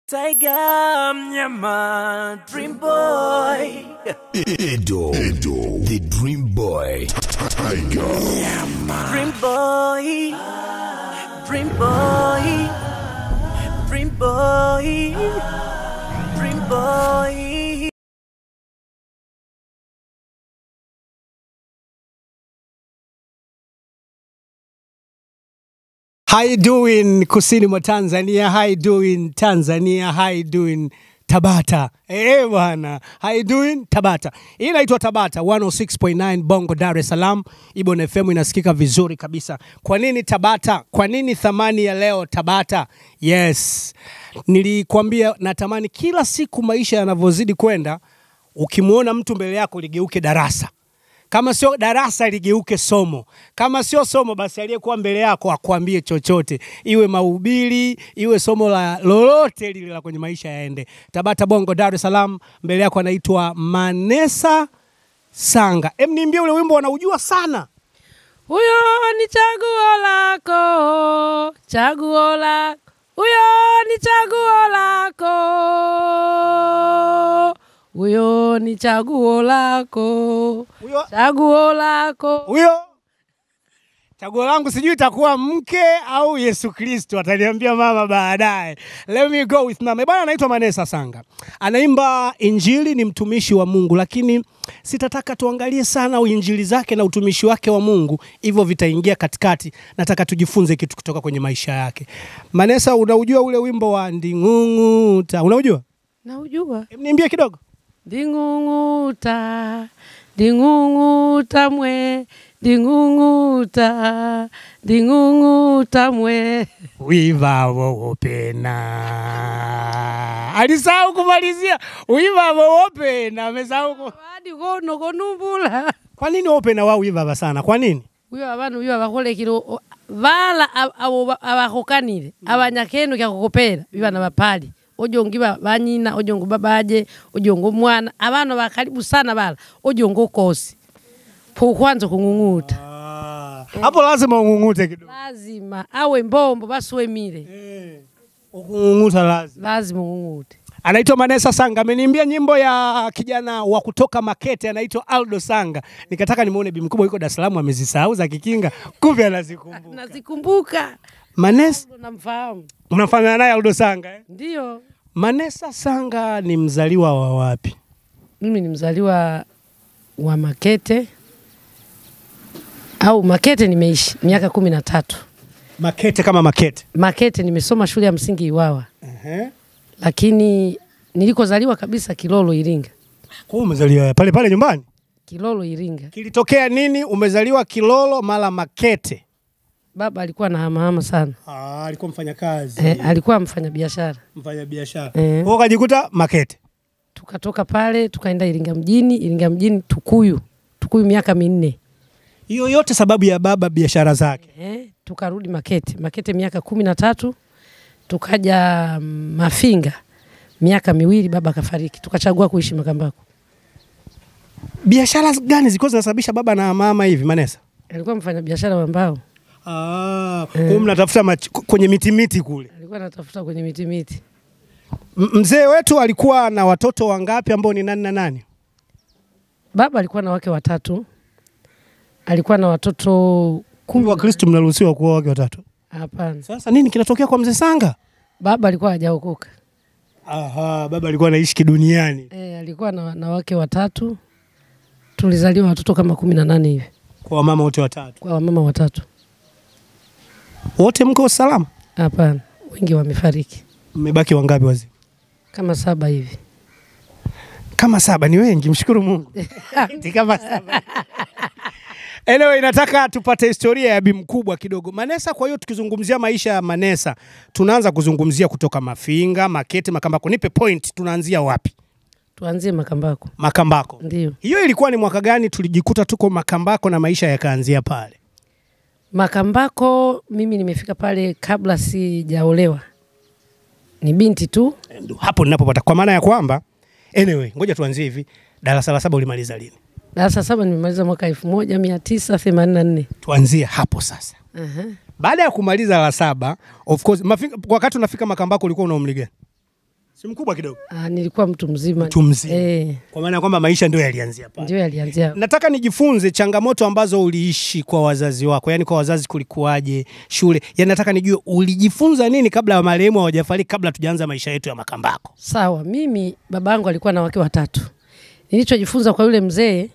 Tiger Mnyama Dream Boy Edo, Edo, the Dream Boy, Tiger, Dream Boy Dream Boy Dream Boy Dream Boy How you doing kusini mwa Tanzania? How you doing Tanzania? How you doing Tabata? Eh bwana, how you doing Tabata? Hii inaitwa Tabata 106.9 Bongo Dar es Salaam. Ibon FM inasikika vizuri kabisa. Kwa nini Tabata? Kwa nini thamani ya leo Tabata? Yes. Nilikwambia natamani kila siku maisha yanavyozidi kwenda ukimwona mtu mbele yako ligeuke darasa kama sio darasa ligeuke somo, kama sio somo basi aliyekuwa mbele yako akwambie chochote, iwe mahubiri, iwe somo la lolote lile la kwenye maisha yaende. Tabata Bongo, Dar es Salaam, mbele yako anaitwa Manesa Sanga. Em, niambie ule wimbo wanaujua sana. Huyo ni chaguo lako, chaguo lako. Huyo ni chaguo lako, huyo ni chaguo lako, Huyo chaguo lako. huyo chaguo langu sijui itakuwa mke au Yesu Kristo, ataniambia mama baadaye. Let me go with mama. Bwana anaitwa Manesa Sanga, anaimba Injili, ni mtumishi wa Mungu, lakini sitataka tuangalie sana injili zake na utumishi wake wa Mungu, hivyo vitaingia katikati. Nataka tujifunze kitu kutoka kwenye maisha yake. Manesa, unaujua ule wimbo wa Nding'ung'uta? Unaujua? Naujua Em, Niimbie kidogo. nding'ung'uta, nding'ung'uta mwe, nding'ung'uta, nding'ung'uta mwe. wivavo wopena alisahau kumalizia wivavo wopena amesahau ku... Wadi kono konumbula. kwa nini wopena wa wivava sana kwa nini uyo abana uyo abakolekile o- bala ab- abo ba- abakokanile abanyakenu kyakukopera bibana bapali ojongi ba- banyina ojongo babaje ojongo mwana abana bakaribu sana bala ojongo ukosi pokwanza kung'ung'uta hapo lazima ung'ung'ute kidogo lazima awe mbombo basiwemile ukung'ung'uta lazima lazima ung'ung'ute anaitwa Manesa Sanga ameniimbia nyimbo ya kijana wa kutoka Makete anaitwa Aldo Sanga nikataka nimuone bi mkubwa yuko Dar es Salaam amezisahau za kikinga kumbe anazikumbuka nazikumbuka Manesa Ndo namfahamu mnafahamiana naye Aldo Sanga eh? ndio Manesa Sanga ni mzaliwa wa wapi mimi ni mzaliwa wa Makete au Makete nimeishi miaka kumi na tatu. Makete kama Makete Makete nimesoma shule ya msingi Iwawa, uh-huh. lakini nilikozaliwa kabisa Kilolo Iringa. Kwa hiyo umezaliwa pale pale nyumbani? Kilolo Iringa. Kilitokea nini? Umezaliwa Kilolo mala Makete? Baba alikuwa na hamahama sana Ah, alikuwa mfanyakazi eh, alikuwa mfanya biashara mfanya biashara Eh. kwa ukajikuta Makete. tukatoka pale tukaenda Iringa mjini. Iringa mjini Tukuyu, Tukuyu miaka minne Hiyo yote sababu ya baba biashara zake. eh, tukarudi Makete, Makete miaka kumi na tatu tukaja mm, Mafinga miaka miwili, baba akafariki, tukachagua kuishi Makambako. Biashara gani zilikuwa zinasababisha baba na mama hivi Manesa? alikuwa mfanya biashara wa mbao, Ah, kwa hiyo mnatafuta mach- kwenye miti miti kule. alikuwa anatafuta kwenye miti miti. M- Mzee wetu alikuwa na watoto wangapi ambao ni nani na nani? Baba alikuwa na wake watatu, alikuwa na watoto Kumbe kumi. Wakristo mnaruhusiwa kuoa wake watatu. Hapana, Sasa nini kinatokea kwa mzee Sanga? baba alikuwa hajaokoka. Aha, baba alikuwa anaishi kiduniani. E, alikuwa na, na wake watatu. Tulizaliwa watoto kama kumi na nane hivi Kwa wamama wote watatu. kwa wamama watatu. Wote mko salama? Hapana, wengi wamefariki, Mmebaki wangapi wazee? kama saba hivi. Kama saba ni wengi, mshukuru Mungu. Eti kama saba. Anyway, nataka tupate historia ya bi mkubwa kidogo Manesa. Kwa hiyo tukizungumzia maisha ya Manesa, tunaanza kuzungumzia kutoka Mafinga, Makete, Makambako. Nipe point, tunaanzia wapi? Tuanzie Makambako. Makambako. Ndio Hiyo ilikuwa ni mwaka gani tulijikuta tuko Makambako na maisha yakaanzia pale? Makambako, mimi nimefika pale kabla sijaolewa, ni binti tu. Ndio hapo ninapopata, kwa maana ya kwamba anyway, ngoja tuanzie hivi. Darasa la saba ulimaliza lini? Darasa saba nimemaliza mwaka elfu moja mia tisa themanini na nne. Tuanzie hapo sasa. Baada ya kumaliza la saba, of course, Mafinga, wakati unafika Makambako ulikuwa una umri gani? Si mkubwa kidogo. Ah, nilikuwa mtu mzima. Mtu mzima. Eh, Kwa maana ya kwamba maisha ndio yalianzia pale. ndio alianzia. Nataka nijifunze changamoto ambazo uliishi kwa wazazi wako, yaani kwa wazazi kulikuwaje, shule. Yaani nataka nijue ulijifunza nini kabla ya marehemu hawajafariki, kabla tujaanza maisha yetu ya Makambako. Sawa, mimi babangu alikuwa na wake watatu. Nilichojifunza kwa yule mzee,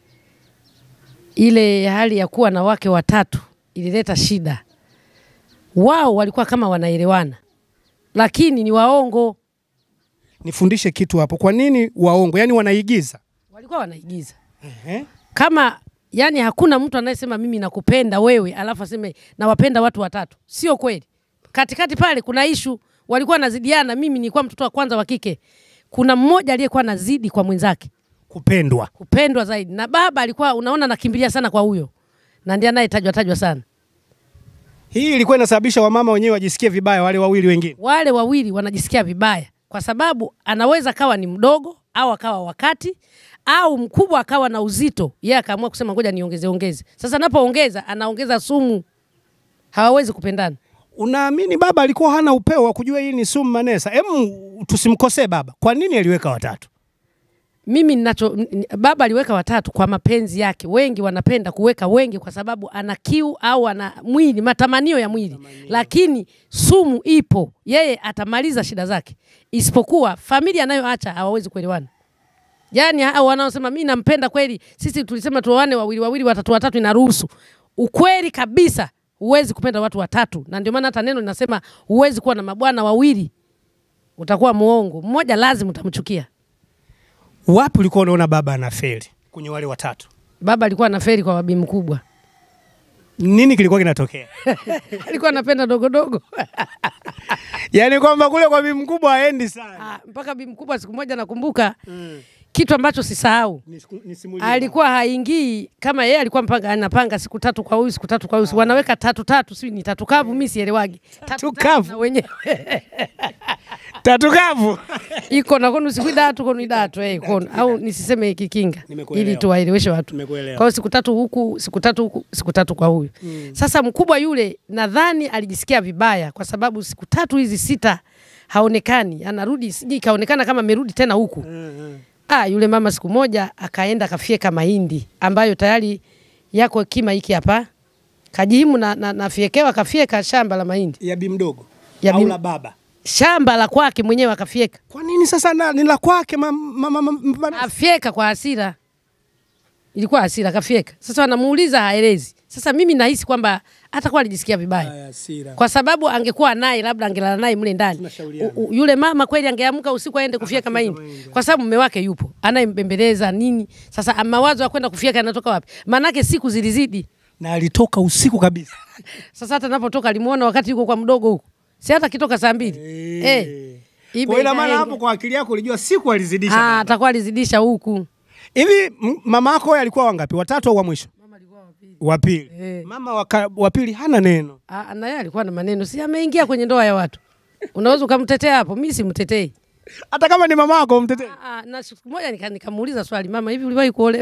ile hali ya kuwa na wake watatu ilileta shida. Wao walikuwa kama wanaelewana, lakini ni waongo, Nifundishe kitu hapo. Kwa nini waongo? Yaani wanaigiza. walikuwa wanaigiza Ehe. kama yani, hakuna mtu anayesema mimi nakupenda wewe alafu aseme nawapenda watu watatu. Sio kweli. Katikati pale kuna ishu, walikuwa nazidiana. Mimi nilikuwa mtoto wa kwanza wa kike, kuna mmoja aliyekuwa nazidi kwa mwenzake Kupendwa. kupendwa zaidi, na baba alikuwa unaona nakimbilia sana kwa huyo, na ndiye anayetajwa tajwa sana. Hii ilikuwa inasababisha wamama wenyewe wajisikie vibaya, wale wawili wengine. Wale wawili wanajisikia vibaya, kwa sababu anaweza kawa ni mdogo au akawa wakati au mkubwa akawa na uzito, yeye akaamua kusema ngoja niongeze ongeze. Sasa anapoongeza anaongeza sumu, hawawezi kupendana. Unaamini baba alikuwa hana upeo wa kujua hii ni sumu Manesa? Em, tusimkosee baba. Kwa nini aliweka watatu? Mimi ninacho n- n- baba aliweka watatu kwa mapenzi yake. Wengi wanapenda kuweka wengi kwa sababu ana kiu au ana mwili, matamanio ya mwili, lakini sumu ipo, yeye atamaliza shida zake, isipokuwa familia anayoacha hawawezi kuelewana. Yaani hao wanaosema mimi nampenda kweli, sisi tulisema tuoane wawili wawili, watatu watatu, inaruhusu. Ukweli kabisa, huwezi kupenda watu watatu, na ndio maana hata neno linasema huwezi kuwa na mabwana wawili, utakuwa muongo. Mmoja lazima utamchukia. Wapi ulikuwa unaona baba anafeli kwenye wale watatu? Baba alikuwa anaferi kwa wabi mkubwa, Nini kilikuwa kinatokea? alikuwa anapenda dogodogo Yaani kwamba kule kwa bibi mkubwa haendi sana. Ah, mpaka bi mkubwa. Siku moja nakumbuka kitu ambacho sisahau, Nisiku- nisimulie. alikuwa haingii kama yeye alikuwa mpanga, anapanga siku tatu kwa huyu, siku tatu kwa huyu, wanaweka tatu tatu, si ni tatu kavu, mimi sielewagi Tatu kavu? na wenyewe tatu kavu. iko na kono siku idatu kono idatu eh kono au nisiseme kikinga Nimekuelewa. ili tuwaeleweshe watu. Nimekuelewa. Kwa hiyo siku tatu huku, siku tatu huku, siku tatu kwa huyu. Sasa mkubwa yule nadhani alijisikia vibaya kwa sababu siku tatu hizi sita haonekani, anarudi siji kaonekana kama amerudi tena huku. Ah, yule mama siku moja akaenda akafyeka mahindi ambayo tayari yako kima hiki hapa. Kajihimu na, na, na fyekewa kafyeka shamba la mahindi. Ya bi mdogo. Ya au bi- la baba. Shamba la kwake mwenyewe akafyeka. Kwa nini sasa na, ni la kwake mama mama ma, ma, ma, afyeka kwa hasira, ilikuwa hasira, kafyeka. Sasa wanamuuliza haelezi. Sasa mimi nahisi kwamba atakuwa alijisikia vibaya hasira. kwa sababu angekuwa naye labda angelala naye mle ndani. Tunashauriana. U- u- Yule mama kweli angeamka usiku aende kufyeka mahindi, kwa sababu mume wake yupo anayembembeleza nini. Sasa mawazo ya kwenda kufyeka yanatoka wapi? Maanake siku zilizidi. Na alitoka usiku kabisa. Sasa hata napotoka alimuona wakati yuko kwa mdogo huko, si hata kitoka saa mbili eh. Ibe Kwa ina maana ikaenda. hapo kwa akili yako ulijua siku alizidisha. Ah, baba. atakuwa alizidisha huku. Hivi m- mama yako yeye alikuwa wangapi? Watatu au wa mwisho? Wa pili. Eh. Mama waka- wa pili hana neno. Ah, na yeye alikuwa na maneno, si ameingia kwenye ndoa ya watu. Unaweza ukamtetea hapo, mimi simtetei. Hata kama ni mama yako umtetee. Ah, ah, na siku moja nika- nikamuuliza swali, mama, hivi uliwahi kuolewa?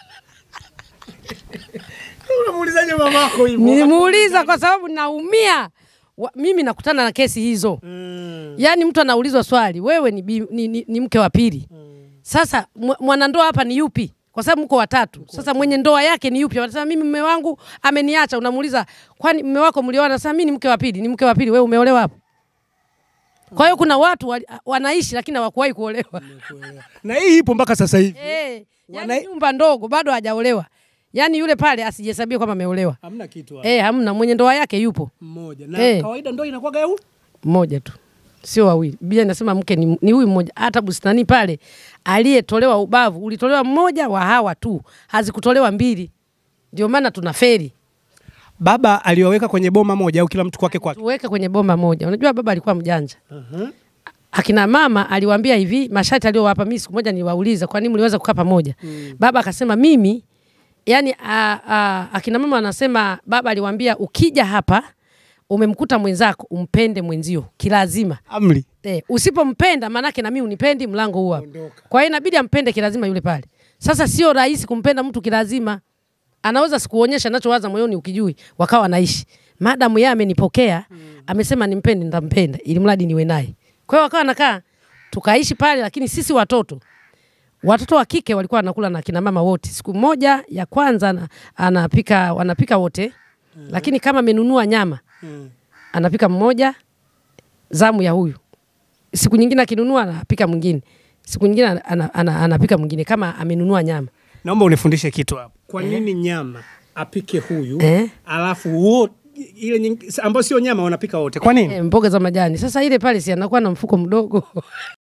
Unamuulizaje mama yako hivyo? Nilimuuliza kwa sababu naumia. Wa, mimi nakutana na kesi hizo. Mm. Yaani mtu anaulizwa swali, wewe ni, bi, ni, ni, ni mke wa pili. Sasa mwa- mwanandoa hapa ni yupi? Kwa sababu mko watatu. Sasa mwenye ndoa yake ni yupi? Wanasema mimi mume wangu ameniacha. Unamuuliza, kwani mume wako mlioana? Sasa mimi ni mke wa pili. Ni mke wa pili, wewe umeolewa hapo? Kwa hiyo kuna watu wa, wanaishi lakini hawakuwahi kuolewa. Na hii ipo mpaka sasa hivi. Eh, Wana- yani nyumba ndogo bado hajaolewa. Yaani yule pale asijihesabie kwamba ameolewa. Hamna kitu hapo. Eh, hamna mwenye ndoa yake yupo Mmoja. Na Eh. kawaida ndio inakuwa geu. mmoja tu, sio wawili. Biblia inasema mke ni, ni huyu mmoja. Hata bustani pale aliyetolewa ubavu ulitolewa mmoja wa hawa tu, hazikutolewa mbili. Ndio maana tuna feri Baba aliwaweka kwenye boma moja au kila mtu kwake kwake. tuweke kwenye bomba moja. Unajua baba alikuwa mjanja. Akina mama aliwaambia hivi masharti aliyowapa. Mimi siku moja niliwauliza kwa nini mliweza kukaa pamoja. Baba akasema mimi yani a, a, akina mama wanasema baba aliwaambia ukija hapa umemkuta mwenzako umpende mwenzio kilazima. Amri. Eh, usipompenda manake na mimi unipendi, mlango huu hapa. Ondoka. Kwa hiyo inabidi ampende kilazima yule pale. Sasa sio rahisi kumpenda mtu kilazima. Anaweza sikuonyesha anachowaza moyoni ukijui, wakawa naishi. Madamu yeye amenipokea, amesema nimpende, nitampenda ili mradi niwe naye. Kwa hiyo wakawa nakaa tukaishi pale, lakini sisi watoto watoto wa kike walikuwa wanakula na kina mama wote. Siku moja ya kwanza ana- anapika wanapika wote, lakini kama amenunua nyama anapika mmoja, zamu ya huyu. Siku nyingine akinunua anapika mwingine, siku nyingine ana, ana, ana, anapika mwingine kama amenunua nyama. Naomba unifundishe kitu hapo. Kwa nini nyama apike huyu Eh. alafu wote ile nying- ambayo sio nyama wanapika wote? Kwa nini? E, mboga za majani. Sasa ile pale si anakuwa na mfuko mdogo